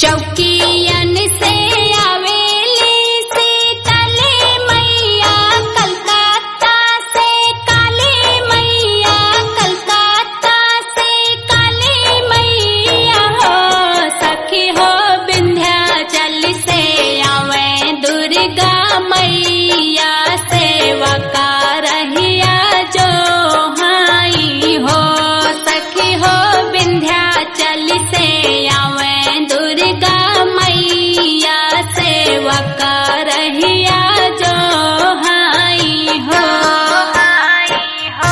चौकियन से आवेली सीतले मैया कलकत्ता से काली मैया कलकत्ता से काली मैया हो सखी हो विंध्याचल से आवे दुर्गा मैया सेवा का रहिया जो हाई हो सखी हो विंध्याचल से आवे दुर्गा मैया सेवा का रहिया जो हाई हो हाई हो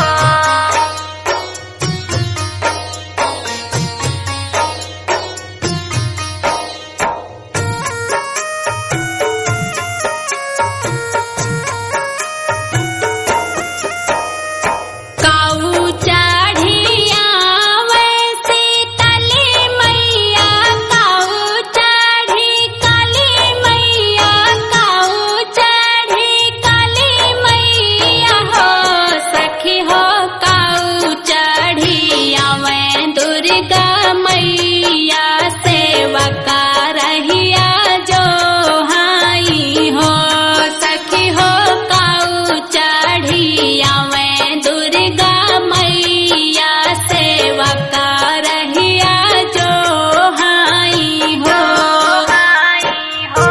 काऊ चढ़िया वैसी तली मैया काऊ चढ़ी काली मैया काऊ चढ़ी काली मैया हो सखी हो काऊ चढ़िया मैं दुर्गा मैया सेवा का रहिया जो हाई हो सखी हो काऊ चढ़िया मैं दुर्गा मैया सेवा का रहिया जो हाई हो हाई हो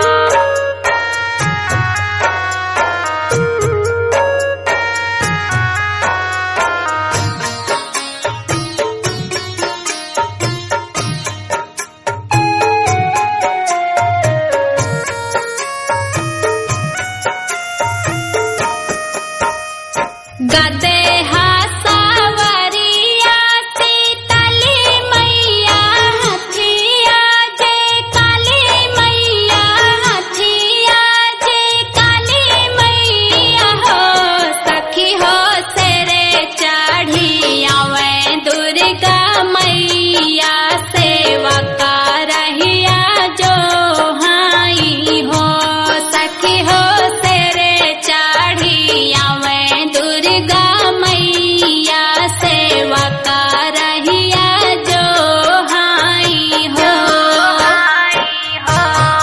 गदे हासावरिया सीतली मैया हथिया जे काली मैया हथिया जे काली मैया हो सखी हो सेरे चढ़ी आवे दुर्गा मैया सेवा का रहिया जो हाई हो सखी हो सेरे चढ़ी आवे दुर्गा मैया सेवा का रहिया जो हाई हो हाई हो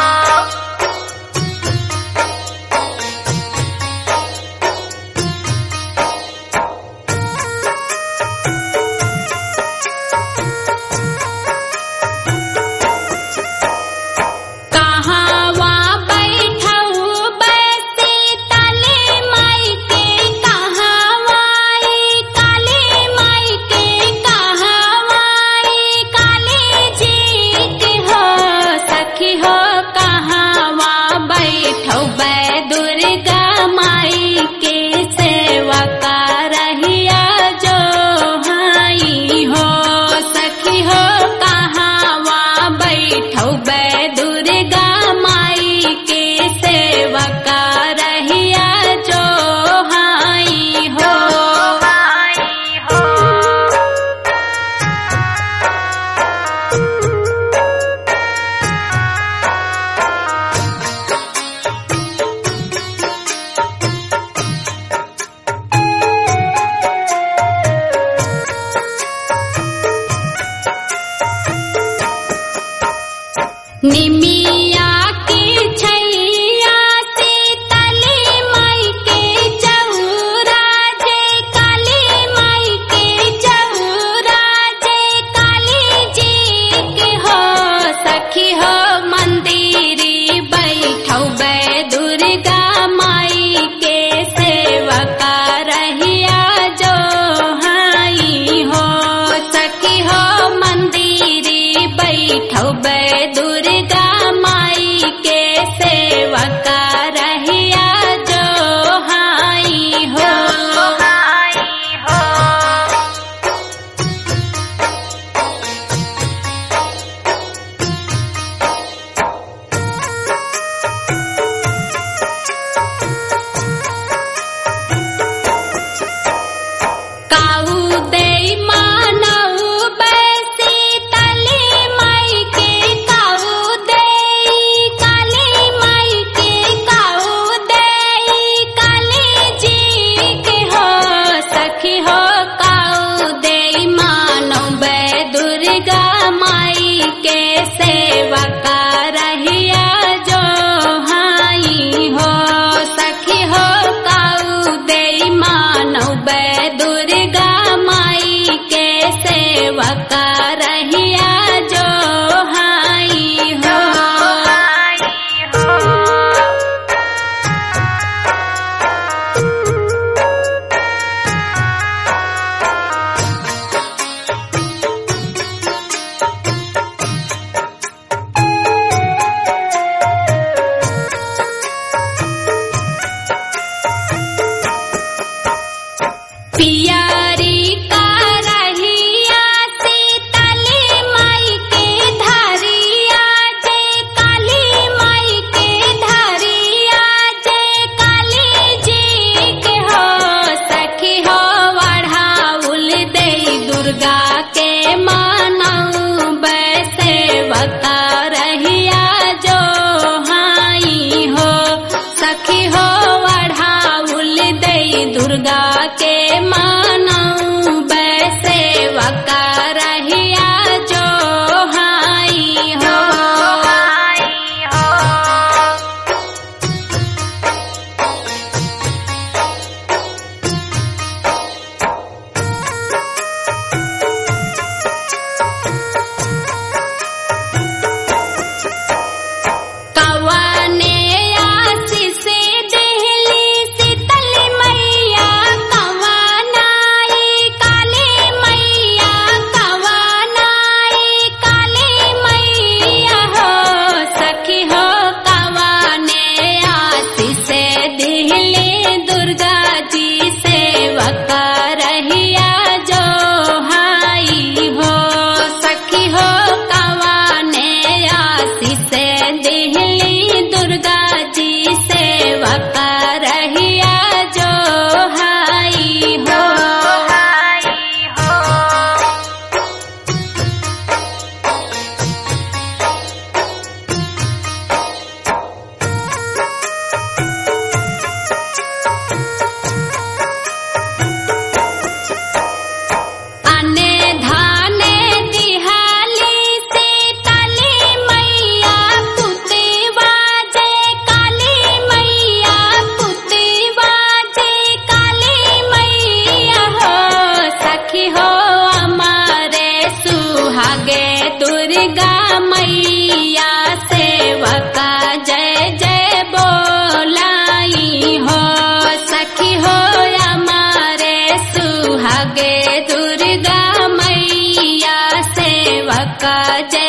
कहावा बैठऊ बैसी तले माई के कहावाई काली माई के कहावाई काली जी के हो सखी हो कहावा बैठऊ बै दुर्गा माई के सेवा का रहिया जो हाई हो सखी हो कहावा बैठौ बै दुर्गा माई के सेवा का रहिया जो हाई हो हाई हो निमिया की छैया सीतली माई के चौरा जे काली माई के चौरा जे काली जी के हो सखी हो मंदिरी बैठौ बै दुर्गा माई के सेवा का रहिया जो हाई हो सखी हो मंदिरी बैठौ बै दुर्गा माई के सेवा का रहिया जो हाई हो हाई हो काऊ दे मानऊ बैसी तली माई के काऊ दे का जय